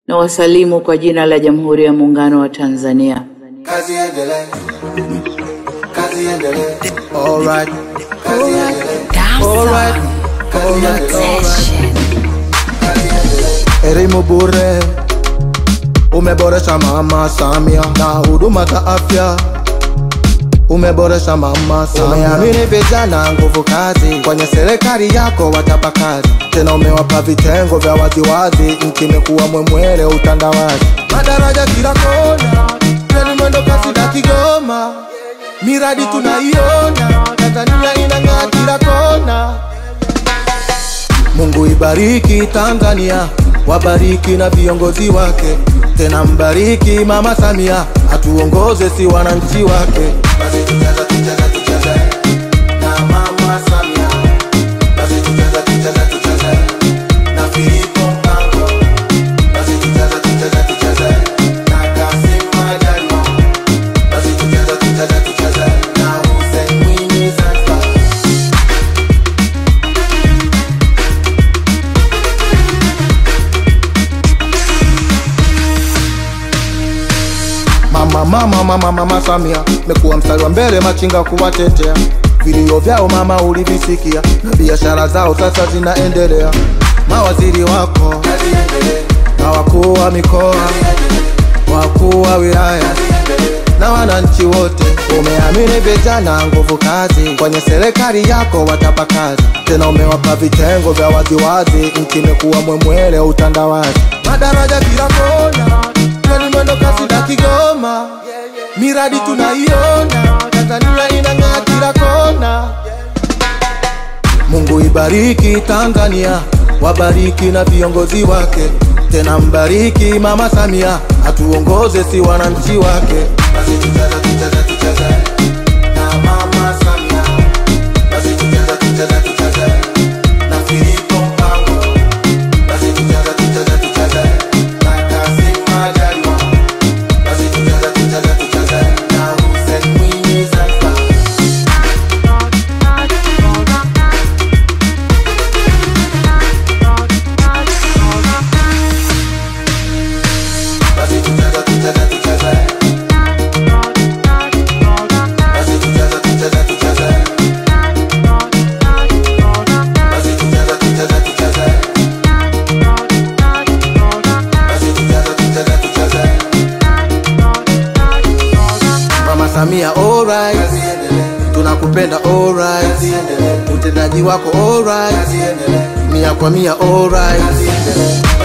na wasalimu kwa jina la Jamhuri ya Muungano wa Tanzania. Kazi endelee. Kazi endelee. Alright. Kazi endelee. Alright. Kazi endelee. Kazi endelee. Elimu bure umeboresha Mama Samia na huduma za afya umeboresha Mama Samia. Umeamini vijana nguvu kazi, kwenye serikali yako watapa kazi, tena umewapa vitengo vya waziwazi, nchi imekuwa mwemwele utandawazi, madaraja kila kona, treni mwendo kasi na Kigoma, miradi tunaiona, Tanzania inang'aa kila kona. Mungu ibariki Tanzania, wabariki na viongozi wake, tena mbariki Mama Samia, atuongoze si wananchi wake. Basi tucheze, tucheze, tucheze na Mama Samia, basi tucheze, tucheze, tucheze na Filipo Mpango, basi tucheze, tucheze, tucheze na Kassim Majaliwa, basi tucheze, tucheze, tucheze na Hussein Mwinyi Zanzibar. Mama, mama, mama, mama Samia mekuwa mstari wa mbele machinga kuwatetea vilio vyao mama ulivisikia, na biashara zao sasa zinaendelea. Mawaziri wako na wakuu wa mikoa, wakuu wa wilaya na wananchi wote, umeamini vijana nguvu kazi, kwenye serikali yako watapa kazi, tena umewapa vitengo vya waziwazi, nchi imekuwa mwemwele utandawazi, madaraja kila kona, treni mwendo kasi na Kigoma, miradi tunaiona, Tanzania inang'aa kila kona. Mungu ibariki Tanzania, wabariki na viongozi wake, tena mbariki Mama Samia, atuongoze si wananchi wake. Basi tucheze, tucheze, tucheze na Mama Samia, basi tucheze, tucheze, tucheze na Filipo Mpango, basi tucheze, tucheze, tucheze na Kassim Majaliwa, basi tucheze, tucheze, tucheze na Hussein Mwinyi Zanzibar. Basi tucheze, tucheze, tucheze. Basi tucheze, tucheze, tucheze. Basi tucheze, tucheze, tucheze. Basi tucheze, tucheze, tucheze. Mama Samia alright, tunakupenda alright, utendaji wako alright, mia kwa mia alright.